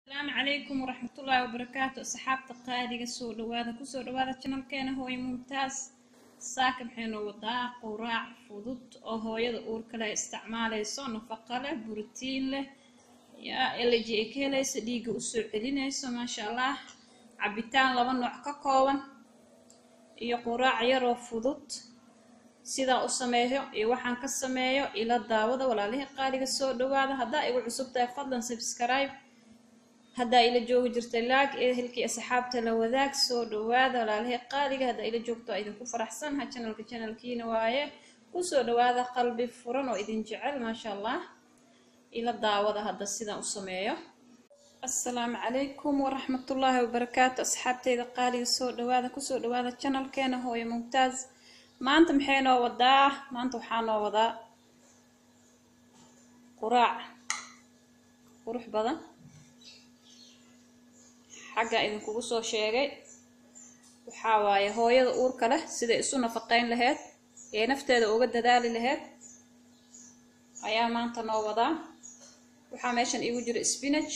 asalaamu calaykum waraxmatullaahi wabarakaatu asxaabta qaaliga soo dhawaada kusoo dhawaada janalkeena hooyo mumtaas saaka maxaynu wadaa quraac fudud oo hooyada uurka leh isticmaalayso nafaqa leh borotiin leh yaa eleji ay ka helayso dhiigga usoo celinayso maasha allah cabitaan laba nooc ka kooban iyo quraac yaroo fudud sidaa u sameeyo iyo waxaan ka sameeyo ila daawada walaalihii qaaliga soo dhawaada haddaa igu cusub tahay fadlan subscribe haddaa ila joogi jirta laag ehelkii asxaabta la wadaag soo dhawaada walaalihii qaaliga haddaa ila joogto waa idinku faraxsanaha janalka janalkiina waaye kusoo dhawaada qalbi furan oo idin jecel maasha allah ila daawada hadda sidaan u sameeyo assalaamu calaykum waraxmatullaahi wabarakaatu asxaabteyda qaaliga soo dhawaada kusoo dhawaada janalkeena hooyo mumtaaz maanta maxay noo wadaa maanta waxaa noo wadaa quraac qurux badan xagga idinkugu soo sheegay waxaa waaye hooyada uurka leh siday isu nafaqeyn laheyd ee nafteeda uga dadaali laheyd ayaa maanta noo wadaa waxaa meeshan iigu jira spinach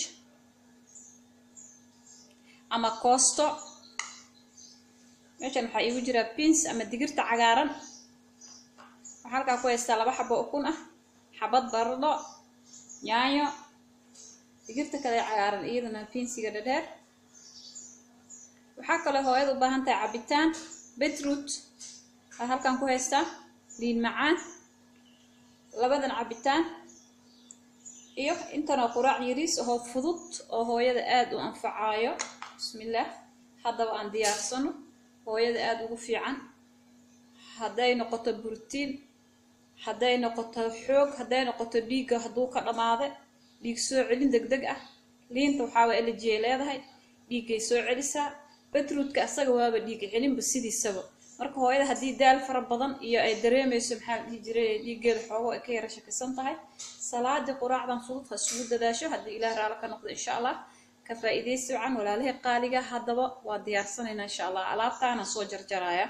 ama koosto meeshan waxaa iigu jira bins ama digirta cagaaran waxaa halkaa ku haystaa laba xabo ukun ah xabad baradho yaanyo digirta kale cagaaran iyadana binsiga dhadheer waxaa kaloo hooyada u baahan tahay cabitaan betroot aa halkan ku haystaa liin macaan labadan cabitaan iyo intanoo quraac yariis oo fudud oo hooyada aada u anfacaayo bismillaah haddaba aan diyaarsano hooyada aada ugu fiican hadday noqoto borotiin hadday noqoto xoog hadday noqoto dhiigga hadduu ka dhammaada dhiig soo celin deg deg ah liinta waxaaba elejiyay leedahay dhiiggay soo celisaa betroodka asaga waaba dhiig celinba sidiisaba marka hooyada haddii daal fara badan iyo ay dareemayso maxaa la dhihi jiray dhiiggeeda xoogo ay ka yara shakisan tahay salaadii quraacdan fudud ha isugu dadaasho haddii ilaah raalo ka noqdo insha allah ka faa-iidaysi wacan walaalihii qaaliga haddaba waa diyaarsanaynaa insha allah alaabtaana soo jarjaraya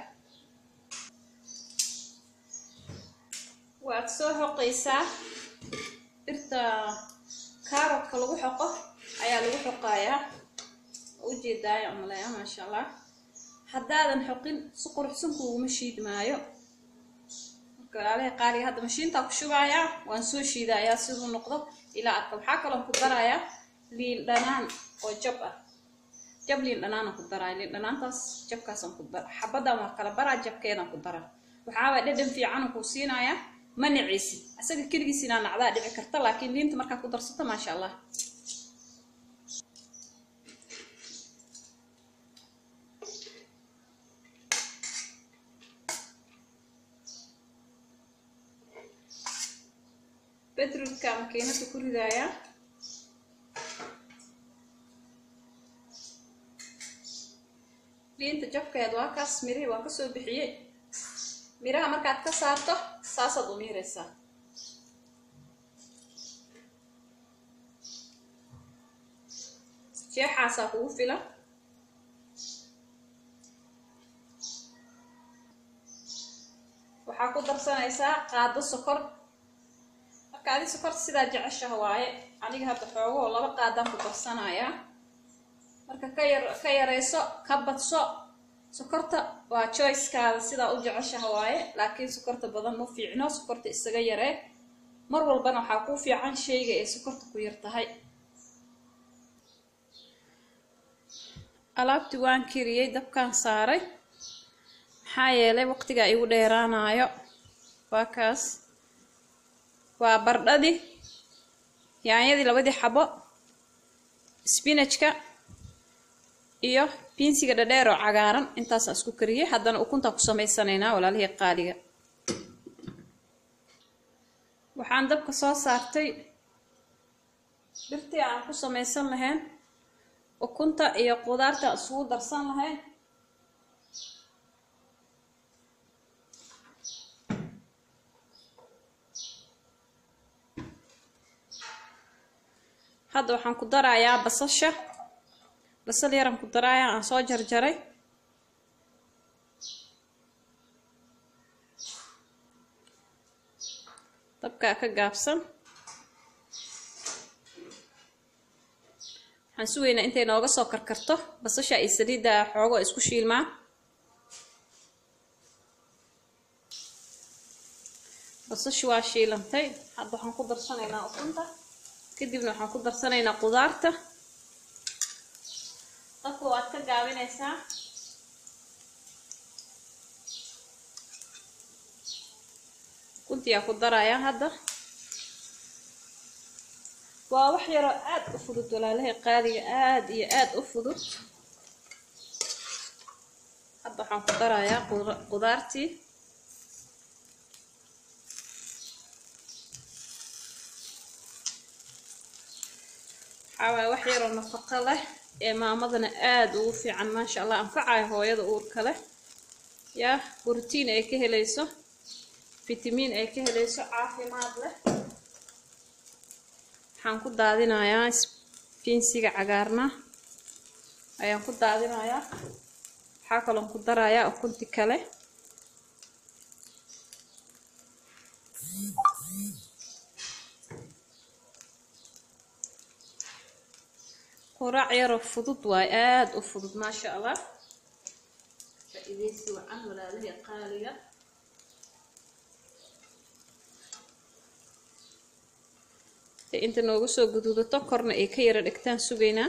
waad soo xoqaysaa dhirta kaarotka lagu xoqo ayaa lagu xoqayaa ujeedaaya umaleeya maasha allah haddaadan xoqin si quruxsan kuuguma shiid maayo marka walaalihii qaaliga hadda mashiintaa ku shubayaa waan soo shiidayaa siduu noqdo ilaa arka waxaa kaloon ku darayaa liin dhanaan oo jab ah jab liin dhanaanaan ku daraa liin dhanaantaas jabkaasaan ku dara xabaddan waa kala baraa jabkeedaan ku daraa waxaaba dhadhan fiican kuu siinayaa ma nacaysid asaga keligiis inaa nacdaa dhici karta laakiin liinta markaa ku darsato maasha allah betroodka makiinada ku ridaaya liinta jabkeed waa kaas mirihii waan kasoo bixiyey miraha markaad ka saarto saasaad u miiraysaa jeexaasaa kugu filan waxaa ku darsanaysaa qaado sokor marka adi sokorta sidaa jeceshaha waaye aniga hadda xoogahoo laba qaadaan ku darsanayaa marka ka yar ka yarayso ka badso sokorta waa joycekaada sidaa u jeceshaha waaye laakiin sokorta badan ma fiicno sokorta isaga yaree mar walbana waxaa kuu fiican shayga ay sokorta ku yar tahay alaabtii waan kariyey dabkaan saaray maxaa yeelay waqtigaa igu dheeraanayo waa kaas waa bardhadii yaanyadii labadii xabo spinajka iyo binsiga dhadheer oo cagaaran intaasaan isku kariyey haddana ukuntaan ku samaysanaynaa walaalihii qaaliga waxaan dabka soo saartay dhirtii aan ku samaysan lahayn ukunta iyo qudaarta aan isugu darsan lahayn hadda waxaan ku darayaa basasha basal yaran ku daraaya aan soo jarjaray dabkaa ka gaabsan waxaan sugaynaa intay nooga soo karkarto basasha iyo saliidda xoogo isku shiilmaa basashi waa shiilantay hadda waxaan ku darsanaynaa ukunta kadibna waxaan ku darsanaynaa qudaarta dadka waad ka gaabinaysaa ukuntiyaa ku darayaa hadda waa wax yaroo aad u fudud walaalahay qaaliga aad iyo aad u fudud hadda waxaan ku darayaa qudaartii waxaa waaya wax yaroo nafaqo leh ee maamadana aada ugu fiican maasha allah anfacaya hooyada uurka leh yaa borotiin ay ka helayso fitamiin ay ka helayso caafimaad leh waxaan ku daadinayaa binsiga cagaarna ayaan ku daadinayaa waxaa kaloon ku darayaa ukunti kale quraac yaroo fudud waay aada u fudud maasha allah faa-ideysi wacan walaalihii qaaliga inta noogu soo guduudato korna ay ka yara dhigtaan sugaynaa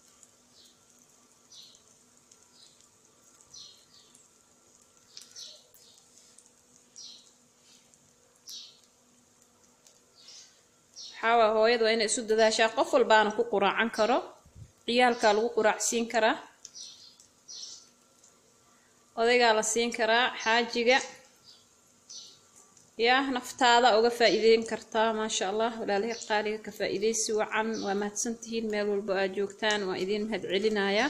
waxaawaa hooyada waa inay isu dadaashaa qof walbaana ku quraacan karo ciyaalkaa lagu quraacsiin karaa odaygaa la siin karaa xaajiga yaa naftaada uga faa-iideyn kartaa maasha allah walaalihii qaaliga ka faa-iideysi wacan waa mahadsantihiin meel walba aad joogtaan waa idiin mahad celinayaa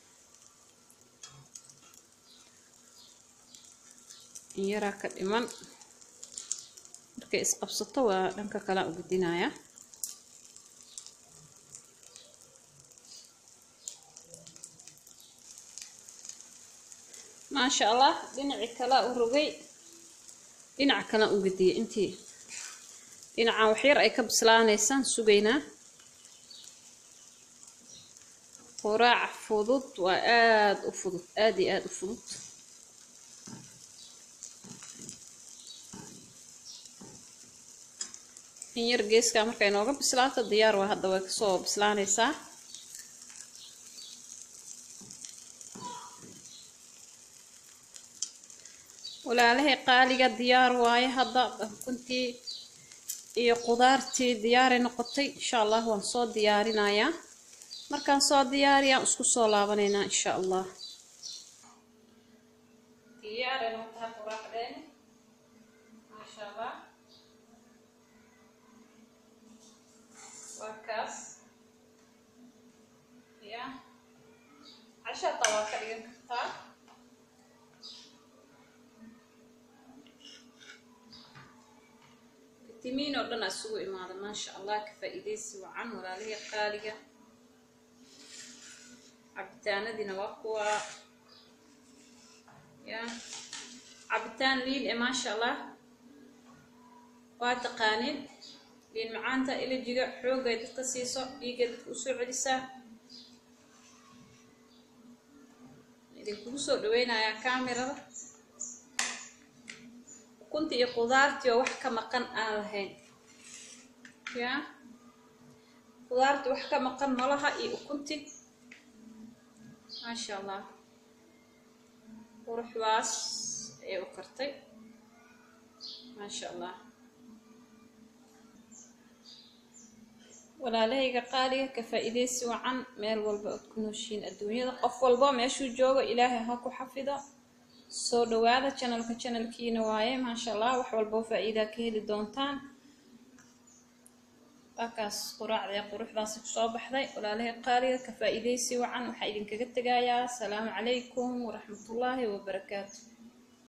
in yaraa ka dhiman markay isqabsato waa dhanka kalean u gudinayaa maasha allah dhinacii kalea u rogay dhinaca kalaan u gediyay intii dhinacan waxyar ay ka bislaanaysaan sugaynaa quraac fudud waa aada u fudud aada iyo aada u fudud in yar geeskaa markay nooga bislaato diyaar waa hadda way kasoo bislaanaysaa walaalahay qaaliga diyaar waaye hadda ukuntii iyo qudaartii diyaaray noqotay insha allah waan soo diyaarinayaa markaan soo diyaariyaan isku soo laabanaynaa insha allah diyaaray noqotaa quraacdeeni maasha allah waa kaas ya cashaata waa ka dhigan kartaa timiin oo dhan isugu imaada maasha allah ka faa-iideysi wacan walaalihii qaaliga cabitaanadiina waa kuwa ya cabitaan liin e maasha allah waa taqaaniin liin macaanta ilajiga xoogay dadka siiso dhiiggay dadka usoo celisaa idinkugu soo dhaweynayaa kamerada ukunti iyo qudaartii oo wax ka maqan aan lahayn ya qudaartii wax ka maqan malaha iyo ukunti maasha allah quruxdaas ayay u kartay maasha allah walaalahayga qaaliga ka faa-iideysi wacan meel walba ood ku nooshiin adduunyada qof walba meeshuu joogo ilaahay ha ku xafido soo dhawaada janalka janalkiina waaye maasha allah wax walboo faa-iidaa ka heli doontaan waakaas quraacdee quruxdaasi kusoo baxday walaalahii qaaliga ka faa-iideysi wacan waxaa idinkaga tegayaa asalaamu calaykum waraxmatullaahi wabarakaatu